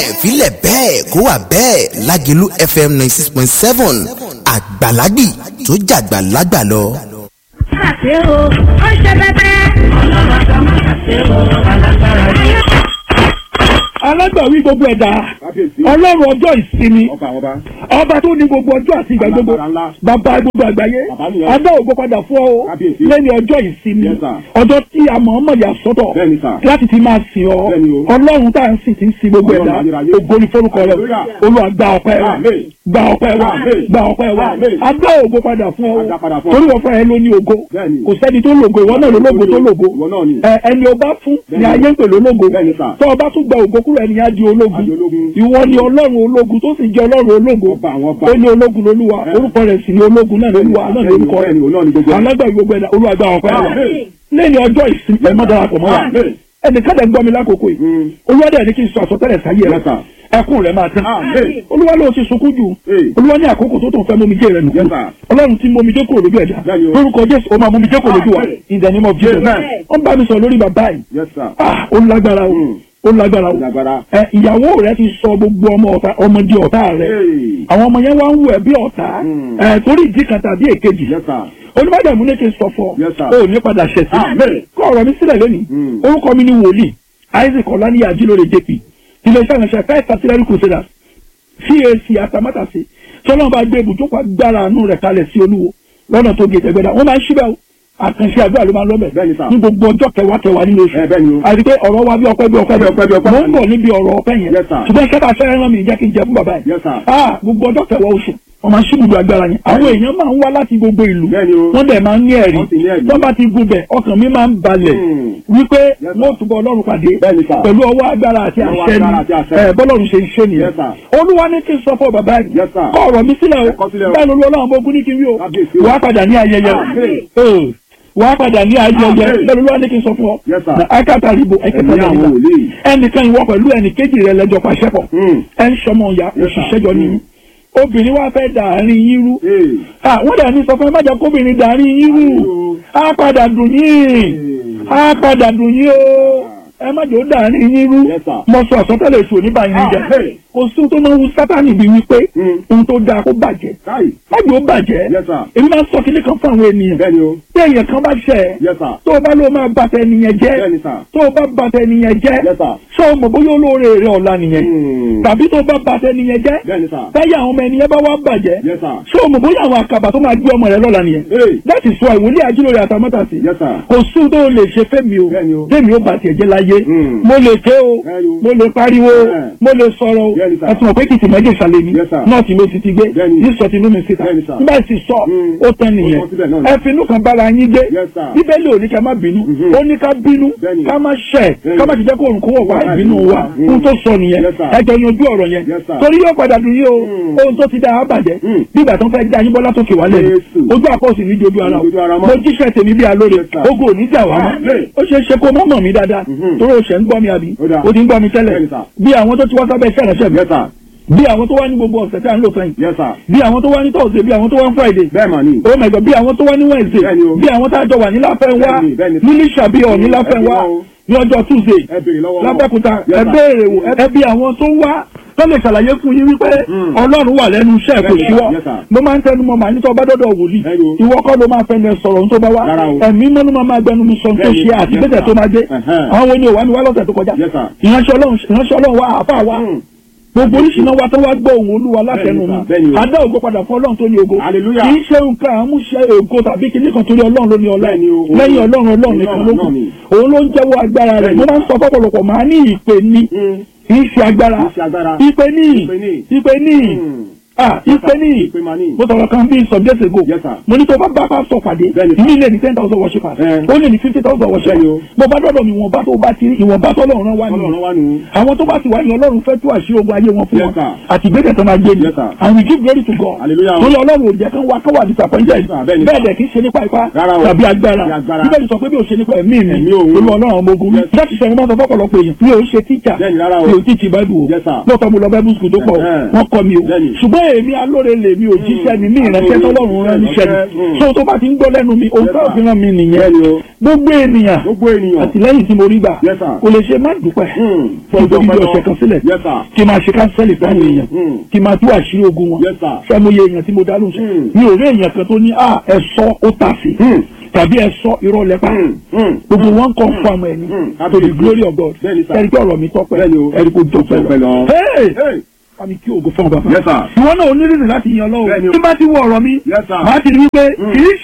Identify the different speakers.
Speaker 1: bẹ́ẹ̀ filẹ̀ bẹ́ẹ̀ kó wà bẹ́ẹ̀ lágẹ̀lú fm ninety six point seven àgbàlagbì tó jàgbà lágbà lọ.
Speaker 2: ṣàṣe o ó ṣe bẹbẹ. ọlọ́run àgbà má ṣàṣe o alágbára ni.
Speaker 3: alágbàwí gbogbo ẹ̀dá ọlọ́run ọjọ́ ìsinmi ọba tó ní gbogbo ọjọ́ àti ìgbà gbogbo bàbá gbogbo àgbáyé adá ògbó padà fún ọ lẹ́ni ọjọ́ ìsinmi ọjọ́ tí a mọ̀ ọmọ ìyá sọ́tọ̀ láti ti máa sìn ọ ọlọ́run tá à ń sìn ti ń sin gbogbo ẹ̀dá ògo ni forúkọ rẹ olúwa gba ọpẹ́ wa gba ọpẹ́ wa gba ọpẹ́ wa adá ògbó padà fún ọ torí wọ́n fún ẹ ló ní ògo kò sẹ́ni tó lògo ìwọ náà ló lògo tó lògo ẹni ọba fún ni ayé ń pè lólógo tó ọba tún gba ògo kúrò ẹni á di ológun ìwọ ni ọlọ́run ológun tó sì jẹ́ ọlọ́run ológun ó ní ológun lolúwa orúkọ rẹ̀ sì ni ológun náà lolúwa náà lórúkọ rẹ̀ alágbàá gbogbo ẹ̀dá olúwa gba ọpẹ́ wa lẹ́yìn ọjọ́ ìsinmi ẹ̀ má darapọ̀ mọ́ wa ẹnìkan dẹ̀ ń gbọ́ mi lákòókò yìí olúwa dẹ̀ ní kí n sọ àsọtẹ́lẹ̀ sáyé rẹ ẹkún rẹ máa tán olúwa ló ti sunkún jù olúwa ní àkókò tó tó ń fẹ́ mú mi jẹ́ rẹ nù ọlọ́run ti mú mi jókòó lójú ẹ̀dá lórúkọ jésù ó máa mú mi jókòó lójú wa in the name of jesus wọ́n bá mi sọ lórí bàbá yìí ah ó lágbára o ó lágbára o ẹ ìyàwó rẹ ti sọ gbogbo ọmọ ọ̀tá ọmọ di ọ̀tá rẹ àwọn ọmọ yẹn wá ń wù ẹ́ bí ọ̀tá ẹ torí ìdí kan tàbí èkejì onímọ̀dàmú ní kí n sọ fọ ó ní padà ṣẹ̀ sí kọ́ ọ̀rọ̀ mi sílẹ̀ lónìí orúkọ mi ni wòlíì isaac ọ̀lànìyà ajílóore jp iléeṣẹ́ ìrìnsẹ̀ first artillery crusaders cac atamátàsí tọ́lọ́mù bá gbé ibùjókòó agbára àánú rẹ̀ kalẹ̀ sí olúwo lọ́nà tó gé tẹ̀gbẹ́dá wọ́n máa ń ṣíbẹ̀ o àkànṣe àdúrà ló máa ń lọ́bẹ̀ ní gbogbo ọjọ́ kẹwàá kẹwàá nínú oṣù àti pé ọ̀rọ̀ wa bí ọpẹ́ bí ọpẹ́ bí ọpẹ́ bí ọpẹ́ mo ń bọ̀ níbi ọ̀rọ̀ ọpẹ́ yẹn ṣùgbọ́n kẹta fẹ́rẹ́ rán mi jẹ́ kí n jẹ fún bàbá yẹn ah gbogbo ọjọ́ kẹwàá oṣù wọ́n máa ń ṣíbùdó agbára yẹn àwọn èèyàn máa ń wá láti gbogbo ìlú wọ́n dẹ̀ máa ń ní ẹ̀rí wọ́n bá ti gubẹ̀ ọkàn mi máa ń balẹ̀ wípé wọ́n túbọ̀ ọlọ́run pàdé pẹ̀lú ọwọ́ agbára àti àṣẹ ni bọ́lọ́run ṣe ń ṣe nìyẹn olúwa ní kí n sọ fún bàbá yìí kọ́ ọ̀rọ̀ mi sílẹ̀ o bẹ́ẹ̀ lórí ọlọ́run bó gún ní kí n wí o wàá padà ní ayẹyẹ o wàá padà ní ayẹyẹ lẹ́nu lọ́wọ́ ní kí n sọ fún ọ. na akata ribo ẹ̀kẹ́tà náà wà ẹnìkan ìwọ pẹ̀lú ẹnì kejì rẹ lẹ́jọ́ pàṣẹ pọ̀ ẹ ń sọmọ ìyá òṣìṣẹ́ jọ nínú obìnrin wa fẹ́ dàárín yín rú wọ́n dà ní sọ fún ẹ má jẹ́ kóbìnrin dàárín yín rú á padà dùn yín á padà dùn yín o ẹ má jẹ́ ó dàárín yín rú mo sọ àsọtẹ́lẹ̀ èso oníbàyín jẹ kò sí ohun tó máa ń wu sátánì bíi wípé ohun tó dáa kó bàjẹ́ má jẹ́ ó bàjẹ́ èmi máa ń sọ kíní kan fún àwọn ènìyàn tí èèyàn kan bá ṣẹ̀ tó o bá ló máa bàtẹ ènìyàn jẹ́ tó o bá bàtẹ ènìyàn jẹ́ ṣé o mọ̀ bóyá olóore rẹ ọ̀la nìyẹn tàbí tó o bá bàtẹ ènìyàn jẹ́ táyà àwọn ọmọ ènìyàn bá wá bàjẹ́ ṣé o mọ̀ bóyá àwọn àkàbà tó máa gbé ọmọ rẹ lọ́la nìyẹn láti sọ ìwòlé ajílóore àtàmọ́tàsí kò sí ohun tó o lè ṣe fẹ́mi o fẹ́mi ó bàtẹ̀ jẹ́ láyé mo lè ké o mo lè pariwo mo lè sọ̀rọ̀ o ẹtùmọ̀ pé kìtì mẹ́jẹ̀ ìsàlẹ̀ mi náà tí mo ti ti gbé yìí sọ tinú mi síta nígbà tí sọ ó tán nìyẹn ẹ finú kan bára yín gbé bíbélì ò ní ká má bínú ó ní ká bínú ká má ṣẹ̀ ká má ti jẹ́ kó òrùn kó wọ̀ wá ìbínú wa ohun tó sọ nìyẹn ẹjọ́ yanjú ọ̀rọ̀ yẹn torí yóò padà dùn yín o ohun tó ti dá a bàjẹ́ nígbà tó ń fẹ́ dá yín bọ́lá tó kè wálẹ̀ ojú àkọsí ní jojú ara o mo jíṣẹ́ tèmi bí alóore ogun ò ní jà wá mọ́ ó ṣeé ṣe kó má mọ̀ mí dáadáa torí o ṣẹ̀ ń gbọ́ mi àbí o ti ń gbọ́ mi tẹ́lẹ̀ bí àwọn tó ti wá sábẹ́ iṣẹ́ ìránṣẹ́ mi bí àwọn tó wá ní gbogbo ọ̀sẹ̀ tí a ń lò sẹ́yìn. bí àwọn tó wá ní tọ́sídẹ̀ẹ́ bí àwọn tó wá ní friday. oh my god bí àwọn tó wá ní wednesday. bí àwọn tá a jọ wà ní láfẹ́nwá ní lísàbíọ̀ ní láfẹ́nwá ní ọjọ́ tuesday lábẹ́kúta ẹ béèrè wò ẹ bí àwọn tó wá tó lè ṣàlàyé fún yín wípé ọlọ́run wà lẹ́nu iṣẹ́ kò síwọ́ mo máa ń tẹnu mọ́ màá ní tó bá dọ́dọ̀ wòlíì ìwọ kọ́ ló máa fẹnu ẹ sọ̀rọ̀ ohun tó bá wá ẹ̀mí mọ́nú máa máa gbẹnu mi sọ tó ṣe àti bẹ́tẹ̀ tó máa dé àwọn wo ni òwá mi wá lọ́sẹ̀ tó kọjá ìránṣẹ́ ọlọ́run wá àáfàá wá gbogbo oríṣiríṣi wa tó wá gbọ́ òun olúwa látẹnu mi adá ògo padà fún ọlọ́run tó ní ògo kì í ṣe nǹkan àmúṣe ògo tàbí kíní kan torí ọlọ́run ló ní ọlá lẹ́yìn ọlọ́run ọlọ́run nìkan ló kù òun ló ń jẹ́wọ́ agbára rẹ̀ mo máa ń sọ fọ́pọ̀lọpọ̀ máa ní ìpè ní kì í ṣe agbára ìpè ní ìpè ní ah ipe ní mo sọ̀rọ̀ kan bí some days ago mo ní tó bá bá bá sọ pàdé mi lè ní ten thousand worshippers ó lè ní fifty thousand worshippers mo bá dọ́dọ̀ mi ìwọ̀nba tó bá ti ìwọ̀nba tó lọ́run wá ní àwọn tó bá ti wá ní ọlọ́run fẹ́ tú àṣírí ogun ayé wọn fún wọn àti ìgbésẹ̀ tó máa gbé ni and we give glory to God torí ọlọ́run ò jẹ́ kán wá kán wà disappointed bẹ́ẹ̀ dẹ̀ kì í ṣe nípa ipá tàbí agbára bíbélì sọ pé bí o ṣe nípa ẹ̀mí mi olú ọlọ́run ọmọ ogun láti sọ ìwọ́n sọ fọ́pọ̀lọpọ̀ èèyàn mi ò ṣe tíjà mi ò tíjì báìbù o lóòótọ́ mo lọ báìbù skul tó pọ̀ wọ́n kọ́ mi o ṣùgbọ́n èmi alóore lèmi ò jíṣẹ́ mi mí ìránṣẹ́ tọ́lọ́run rán níṣẹ́ mi so tó bá ti ń gbọ́ lẹ́nu mi òun tó fi ràn mí nìyẹn gbogbo ènìyàn
Speaker 4: gbogbo ènìyàn.
Speaker 3: àtìlẹ́yìn tí mo rí gbà
Speaker 4: Yes, sir.
Speaker 3: kò lè ṣe má dúpẹ́
Speaker 4: Hmm.
Speaker 3: fún ìjọba bí ọ̀sẹ̀ kan sílẹ̀
Speaker 4: Yes, sir.
Speaker 3: kí n máa ṣe kánsẹ́lì fáwọn èèyàn
Speaker 4: Hmm.
Speaker 3: kí n máa tú àṣírí ogun wọn
Speaker 4: Yes, sir.
Speaker 3: fẹ́mọye èèyàn tí mo dá lóhùn
Speaker 4: Hmm.
Speaker 3: mi ò rí èèyàn kan tó ní à ẹ sọ ó tà sí
Speaker 4: Hmm.
Speaker 3: tàbí ẹ sọ irọ́ lẹ́pà
Speaker 4: Hmm. Hmm.
Speaker 3: gbogbo wọn kàn fún àmọ́ ẹni
Speaker 4: Hmm.
Speaker 3: to the glory of God
Speaker 4: Bẹ́ẹ̀ni, sir.
Speaker 3: ẹni pé ọ̀rọ̀ mi tọ́pẹ́
Speaker 4: Bẹ́ẹ̀ni o.
Speaker 3: ẹni kò jọpẹ́
Speaker 4: Tọ́pẹ́ lọ.
Speaker 3: lọ. Hey!
Speaker 4: Hey.
Speaker 3: Fami kí ògo fún ọ bàbá.
Speaker 4: Yes, sir.
Speaker 3: Ìwọ náà onírìnrìn láti yan
Speaker 4: Bẹ́ẹ̀ni
Speaker 3: lọ́wọ́.
Speaker 4: o.
Speaker 3: Tí bá ti wọ ọ̀rọ̀ mi,
Speaker 4: Yes, sir.
Speaker 3: màá ti rí wípé kì í